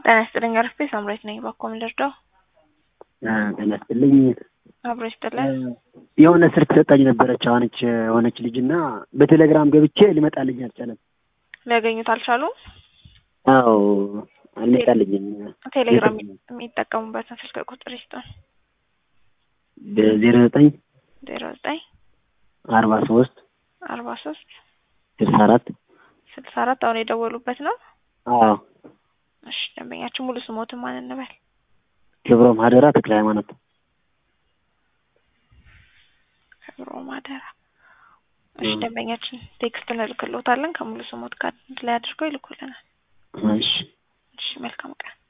ጤና ይስጥልኝ አርፌ ሳምሬት ነኝ። ባኮ ምን ልርዳው? ጤና ይስጥልኝ። አብሮ ይስጥልን። የሆነ ስልክ ሰጣኝ ነበረች አሁነች የሆነች ልጅ እና በቴሌግራም ገብቼ ሊመጣልኝ አልቻለም። ሊያገኙት አልቻሉም። አዎ አልመጣልኝም። ቴሌግራም የሚጠቀሙበትን ስልክ ቁጥር ይስጡን። በዜሮ ዘጠኝ ዜሮ ዘጠኝ አርባ ሶስት አርባ ሶስት ስልሳ አራት ስልሳ አራት አሁን የደወሉበት ነው። አዎ እሺ ደንበኛችን ሙሉ ስሞትን ማን እንበል? ክብሮም ሀደራ ተክለ ሃይማኖት። ክብሮ ማደራ። እሺ ደንበኛችን ቴክስት እንልክልዎታለን ከሙሉ ስሞት ጋር ላይ አድርገው ይልኩልናል። እሺ እሺ መልካም ቀን።